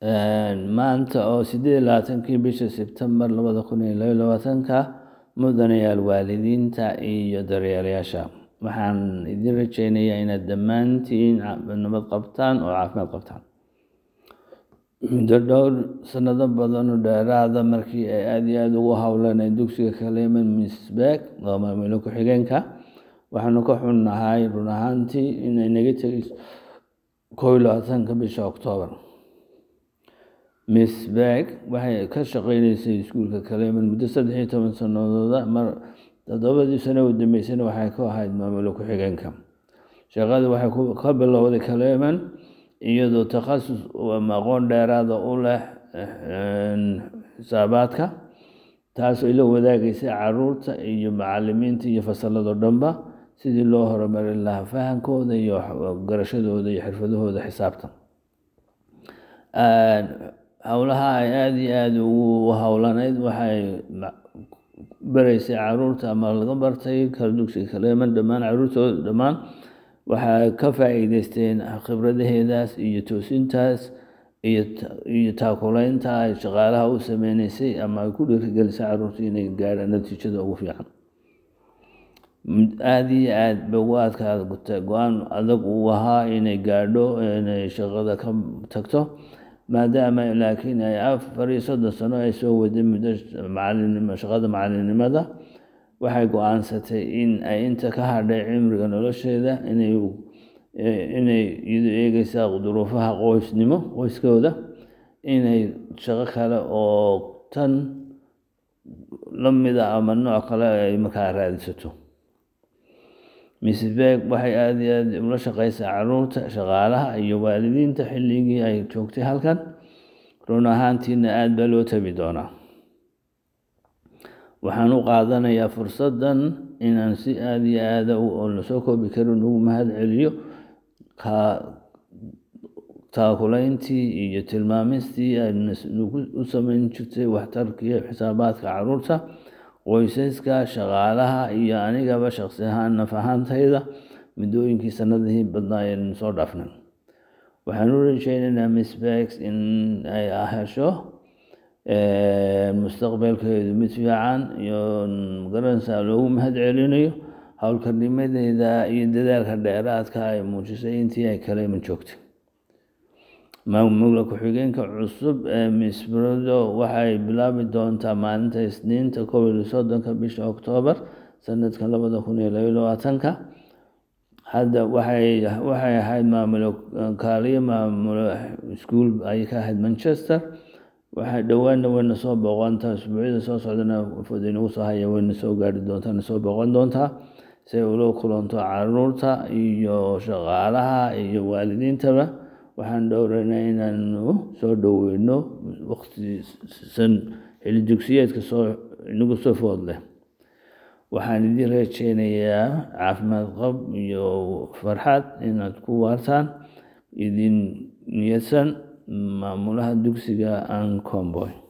maanta oo sideed iyo labaatankii bisha Sebtembar labada kun iyo laba iyo labaatanka mudanayaal waalidiinta iyo daryeelayaasha waxaan idin rajeynayaa inaad dhammaantiin nabad qabtaan oo caafimaad qabtaan muddo dhowr sanado badan oo dheeraada markii ay aad iyo aad ugu howlaneen dugsiga Clement Misbech oo maamule ku-xigeenka waxaanu ka xunnahay run ahaantii inay naga tegayso kow iyo labaatanka bisha Oktoobar Misbech waxay ka shaqeynaysay iskuulka Clement muddo saddex iyo toban sannadood mar toddobadii sano u dambeysayna waxay ka ahayd maamule ku-xigeenka shaqadu waxay ka bilowday Clement iyadoo takhasus ama aqoon dheeraada u leh xisaabaadka taasoo la wadaagaysay carruurta iyo macallimiinta iyo fasalladoo dhanba sidii loo horumarin lahaa fahamkooda iyo garashadooda iyo xirfadahooda xisaabta howlaha ay aad iyo aad ugu howlaneyd waxay baraysay carruurta ama laga bartay dugsiga Clement dhammaan carruurtooda dhammaan waxay ka faa'iideysteen khibradaheedaas iyo toosintaas iyo taakulaynta ay shaqaalaha u sameynaysay ama ay ku dhiirigelisay carruurta inay gaadhaan natiijada ugu fiican aad iyo aad bay ugu adkaatay go-aan adag uu ahaa inay gaadho inay shaqada ka tagto maadaama laakiin ay afar iyo soddon sano ay soo waday muddo macalinimo shaqada macalinimada waxay go-aansatay in ay inta ka hadhay cimriga nolosheeda inay inay iyadoo eegeysa duruufaha qoysnimo qoyskooda inay shaqo kale oo tan la mid a ama nooc kale ay markaa raadsato Misbech waxay aad iyo aad ula shaqeysay carruurta shaqaalaha iyo waalidiinta xilligii ay joogtay halkan run ahaantiina aad baa loo tabi doonaa waxaan u qaadanayaa fursaddan inaan si aad iyo aad oo lasoo koobi karin ugu mahad celiyo taakulayntii iyo tilmaamistii ay u sameyn jirtay waxtarkii xisaabaadka carruurta qoysaska shaqaalaha iyo anigaba shaqsi ahaan naf ahaantayda muddooyinkii sanadihii badnaa ayaynu soo dhaafnay waxaan u rajeynaynaa Misbech in ay hesho mustaqbalkeedu mid fiican iyo magaranaysaa loogu mahad celinayo howlkarnimadeeda iyo dadaalka dheeraadka ay muujisay intii ay Clement joogtay maamule ku-xigeenka cusub ee Misbech waxay bilaabi doontaa maalinta Isniinta kow iyo soddonka bisha Oktoobar sanadka labada kun iyo laba iyo labaatanka hadda waxay waxay ahayd maamule kaaliye maamule iskuul ayay ka ahayd Manchester waxay dhowaanna wayna soo booqantaa usbuucyada soo socdana wafdi inagu soo haya wayna soo gaari doontaa na soo booqan doontaa si ay ula kulanto carruurta iyo shaqaalaha iyo waalidiintaba waxaan dhowraynaa inaanu soo dhoweyno waqtisan xilli dugsiyeedka soo inagu soo food leh waxaan idin rajeynayaa caafimaad qab iyo farxad inaad ku waartaan idin niyadsan maamulaha dugsiga Ancomboy